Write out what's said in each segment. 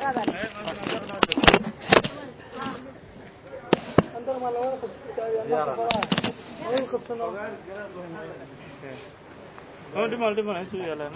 dhimal dhimal intuu yaalaan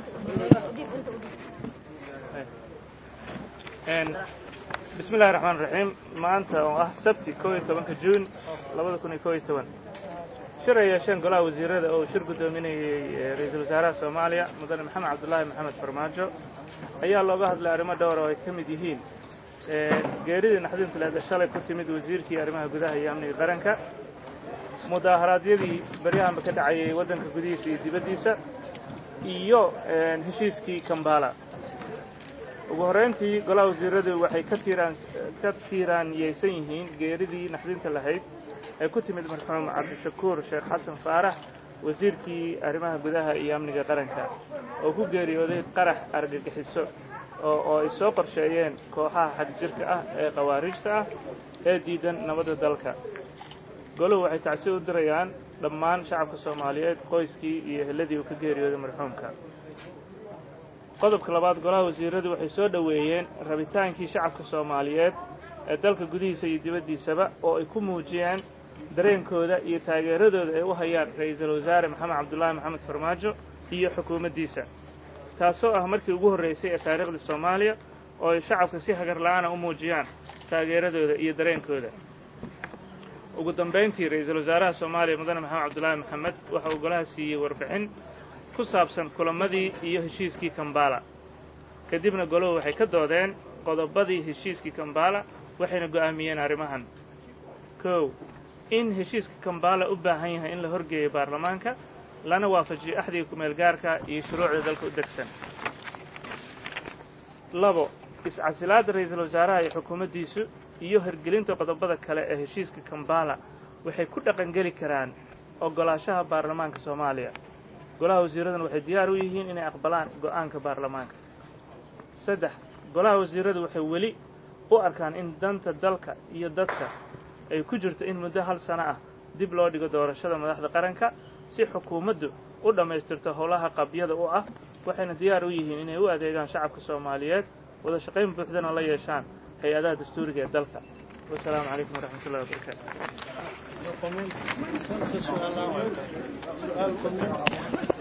bismi illahi raxmaan raxiim maanta oo ah sabti kow iyo tobanka juun labada kun iyo kow iyo toban shir ay yeesheen golaha wasiirada oo uu shir guddoominayey ra-iisul wasaaraha soomaaliya mudane maxamed cabdullaahi maxamed farmaajo ayaa looga hadlay arrimo dhowr oo ay ka mid yihiin geeridii naxdintileeda shalay ku timid wasiirkii arrimaha gudaha iyo amniga qaranka mudaaharaadyadii beryahanba ka dhacayay waddanka gudihiisa iyo dibaddiisa iyo heshiiskii kambala ugu horrayntii golaha wasiiradu waxay ka tiiraan ka tiiraanyeysan yihiin geeridii naxdinta lahayd ee ku timid marxuum cabdishakuur sheekh xasan faarax wasiirkii arrimaha gudaha iyo amniga qaranka oo ku geeriyooday qarax argagixiso oo ay soo qorsheeyeen kooxaha xagjirka ah ee khawaarijta ah ee diidan nabadda dalka goluhu waxay tacsi u dirayaan dhammaan shacabka soomaaliyeed qoyskii iyo eheladii uu ka geeriyooday marxuumka qodobka labaad golaha wasiiradu waxay soo dhoweeyeen rabitaankii shacabka soomaaliyeed ee dalka gudihiisa iyo dibaddiisaba oo ay ku muujiyeen dareenkooda iyo taageeradooda ay u hayaan ra-iisul wasaare maxamed cabdullaahi maxamed farmaajo iyo xukuumaddiisa taasoo ah markii ugu horraysay ee taariikhda soomaaliya oo ay shacabka si hagar la'aana u muujiyaan taageeradooda iyo dareenkooda ugu dambayntii ra-iisul wasaaraha soomaaliya mudane maxamed cabdullaahi maxamed waxa uu golaha siiyey warbixin ku saabsan kulamadii iyo heshiiskii kambala kadibna golahu waxay ka doodeen qodobadii heshiiskii kambala waxayna go'aamiyeen arrimahan kow in heshiiska kambala u baahan yahay in la horgeeyo baarlamaanka lana waafajiyo axdiga kumeel gaarka iyo shuruucda dalka u degsan labo iscasilaadda ra-iisul wasaaraha iyo xukuumaddiisu iyo hirgelinta qodobada kale ee heshiiska kambala waxay ku dhaqangeli karaan oggolaashaha baarlamaanka soomaaliya golaha wasiiraduna waxay diyaar u yihiin inay aqbalaan go'aanka baarlamaanka saddex golaha wasiiradu waxay weli u arkaan in danta dalka iyo dadka ay ku jirto in muddo hal sano ah dib loo dhigo doorashada madaxda qaranka si xukuumaddu u dhammaystirto howlaha qabyada u ah waxayna diyaar u yihiin inay u adeegaan shacabka soomaaliyeed wada shaqayn buuxdana la yeeshaan hay-adaha dastuuriga ee dalka wasalaamu calaykum waraxmat ullahi wabarakaatu